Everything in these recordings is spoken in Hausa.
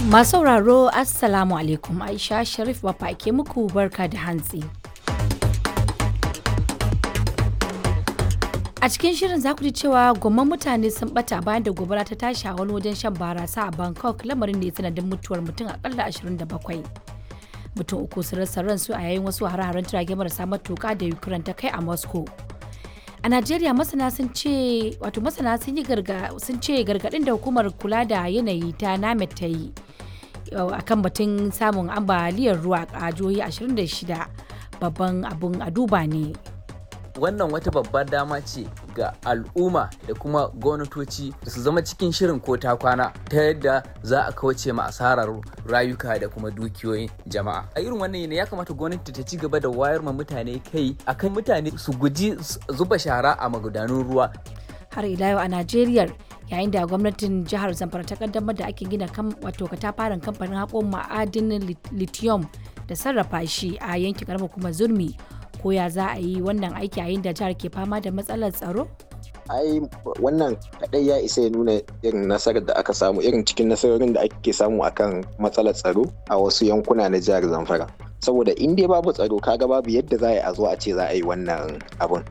Masu sauraro Assalamu alaikum Aisha Sharif Bafa ke muku barka da hantsi. A cikin shirin za ku ji cewa gwamman mutane sun bata bayan da gobara ta tashi a wani wajen shan barasa a Bangkok lamarin da ya sanadin mutuwar mutum akalla 27. Mutum uku sun rasa ransu a yayin wasu hare-haren jirage marasa matuka da Ukraine ta kai a Moscow. A Najeriya masana sun ce wato masana sun yi garga sun ce gargadin da hukumar kula da yanayi ta NAMED ta yi akan batun samun ambaliyar ruwa a jihohi 26 babban abun a duba ne. wannan wata babbar dama ce ga al'umma da kuma gwamnatoci da su zama cikin shirin ko ta kwana ta yadda za a kauce ma asarar rayuka da kuma dukiyoyin jama'a a irin wannan yanayi ya kamata gwamnati ta ci gaba da wayar ma mutane kai akan mutane su guji zuba shara a magudanun ruwa har ila yau a Najeriya yayin da gwamnatin jihar Zamfara ta kaddamar da ake gina kan wato katafaren kamfanin haƙon ma'adinin lithium da sarrafa shi a yankin karamar kuma zurmi ko ya za a yi wannan aiki yayin da jihar ke fama da matsalar tsaro? ai wannan kadai ya isa ya nuna irin nasarar da aka samu irin cikin nasarorin da ake samu akan matsalar tsaro a wasu yankuna na jihar zamfara saboda in dai babu tsaro kaga babu yadda za a yi a zo a ce za a yi wannan abun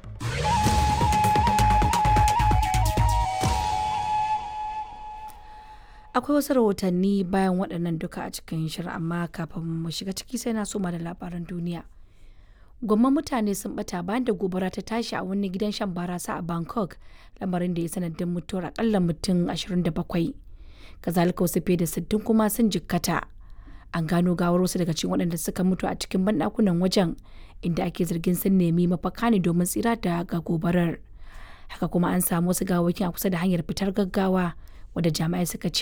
akwai wasu rahotanni bayan waɗannan duka a cikin shirin amma kafin mu shiga ciki sai na soma da labaran duniya gwamman mutane sun bata bayan da gobara ta tashi a wani gidan shan barasa a bangkok lamarin da ya sanadin mutuwar akalla mutum 27 kazalika wasu fiye da 60 kuma sun jikkata an gano gawar wasu daga cikin waɗanda suka mutu a cikin banɗakunan wajen inda ake zargin sun nemi mafaka ne domin tsira daga gobarar haka kuma an samu wasu gawakin a kusa da hanyar fitar gaggawa wadda jami'ai suka ce